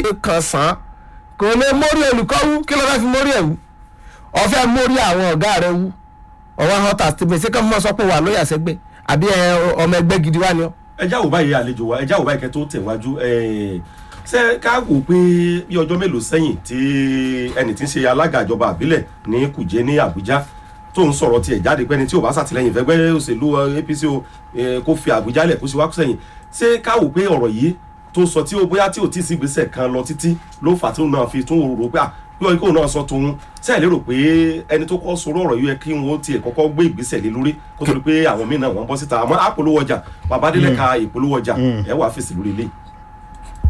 kan sàn án kò lè mórí olùkọ́ wú kí ló fẹ́ fi mórí ẹ̀ wú ọ̀fẹ́ mórí àwọn ọ̀gá rẹ̀ wú ọwọ́ hàn tà síbi ṣé kí wọ́n sọ pé wà lóyà sẹ́gbẹ́ àbí ẹ, ọmọ ẹgbẹ́ gidi wá ni ọ́. ẹjá wò báyìí àlejò wa ẹjá wò báyìí kẹ́ tó tẹ̀wájú ẹ̀, ṣé ká wò pé bí ọjọ́ mélòó sẹ́yìn tí ẹni tí ń ṣe alága ìjọba àbílẹ̀ ní kùjẹ́ ní àbújá tó ń sọ̀rọ̀ tiẹ̀ jáde pé ẹni tí ò bá ṣàtìlẹ́yìn fẹ́gbẹ́ òṣèlú eh, apc o eh, kó fi àbújá lẹ̀ kó sì wá sẹ́yìn ṣé ká wò pé ọ̀rọ̀ yìí tó sọ tí ó bóyá tí ò tí ì sí ìgbésẹ̀ kan lọ títí ló fà tí òun náà fi tún rò pé à bí wọn kò náà sọ tòun ṣe é lérò pé ẹni tó kọ́ sọ̀rọ̀ ọ̀rọ̀ yìí yẹ kí wọ́n tiẹ̀ kọ́kọ́ gbé ìgbésẹ̀ lé lórí kó tó di pé àwọn míì náà wọ́n bọ́ síta àmọ́ àpolówó ọjà babadélé ka ìpolówó ọjà ẹ̀ wà fèsì lórí ilé.